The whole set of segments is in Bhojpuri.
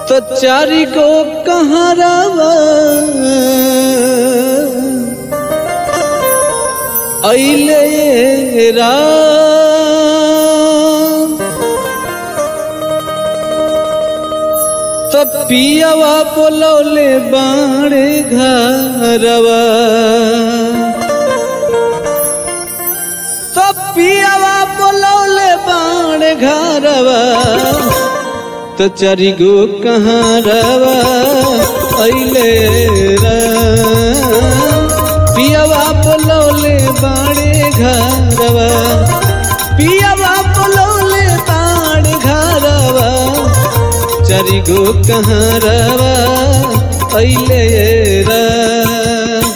तो चारी को कहाँ रवा अइले राम तो पियावा बोलौले बाणे घरवा तो पियावा बोलौले बाणे घरवा तो चरी गो कहाँ रवा अइले राम पियावा बोलौले बाणे घरवा पियावा बोलौले बाणे घरवा चरी गो कहाँ रवा अइले राम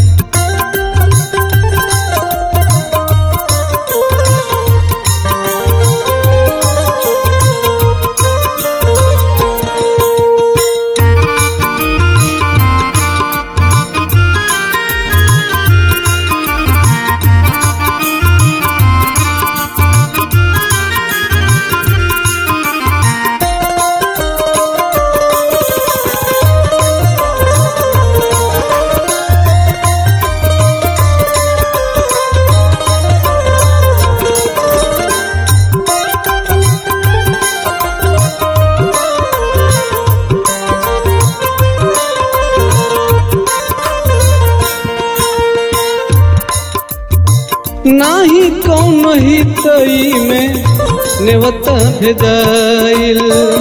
नाही कौन ही तई में नेवता भेदाइल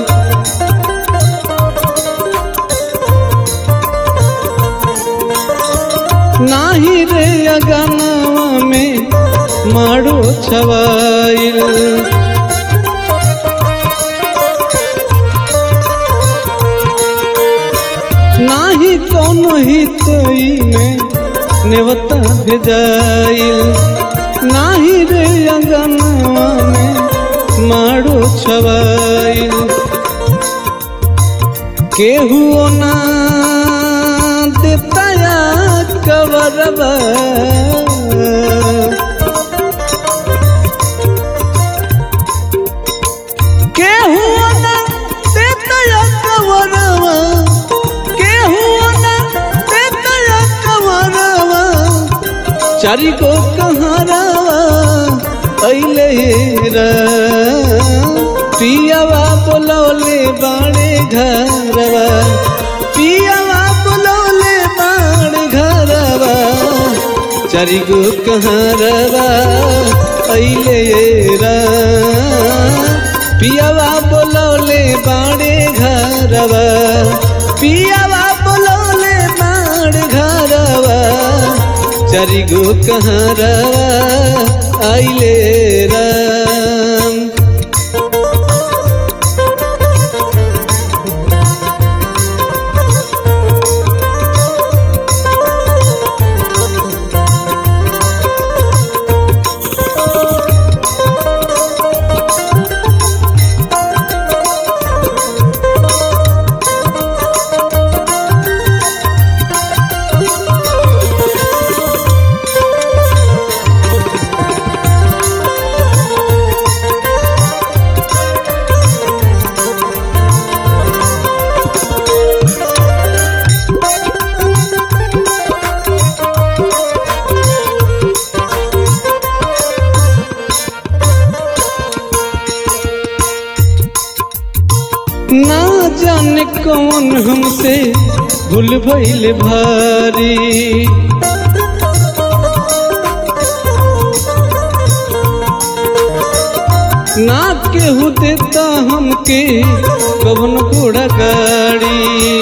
नाही रे अगनावा में माड़ो छवाइल नाही कौन ही तई में नेवता भेजाइल नाही रे अंगनवा में माड़ो छवाइल केहू ना देताया कवरवा केहू ना देताया कवरवा केहू ना देताया कवरवा चारी को कहाँ रवा अइले राम पियावा बोलौले बाणे घरवा पियावा बोलौले बाणे घरवा चारी को कहाँ रवा अइले राम पियावा बोलौले बाणे घरवा पियावा बोलौले बाणे घरवा चारी गो कहाँ रवा आइले राम ना जाने कौन हमसे भूल भइल भारी ना केहू देता हमके कवन घोड़ा गाड़ी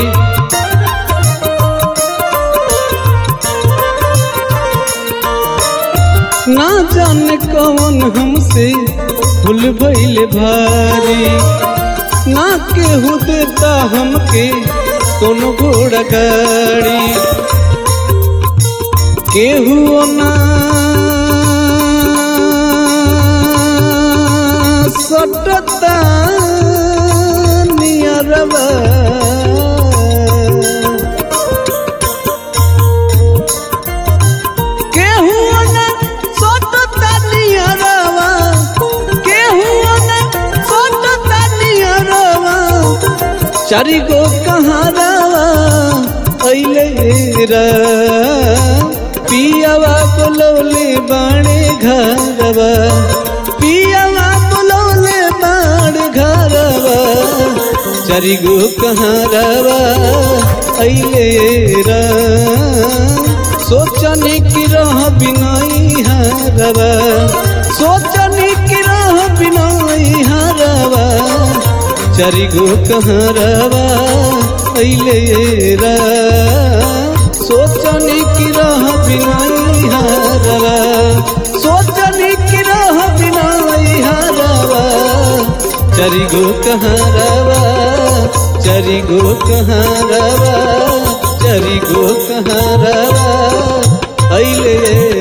ना जाने कौन हमसे भूल भइल भारी ना केहू देता हमके कोनो घोड़ा गाड़ी केहू ना सटता नियरवा केहू ना सटता नियरवा केहू ना सटता नियरवा चारि गो कहारावा अइले रा पियावा बोलौले बाणे घरवा पियावा बोलौले बाण घरवा चारि गो कहारावा अइले रा सोचने की रह बिनाई हरवा सोचने की रह बिनाई हरवा चारि गो कहारवा अइले रा सोचने की रह बिनाई हरवा सोचने की रह बिनाई हरवा चारि गो कहारवा चारि गो कहारवा चारि गो कहारवा अइले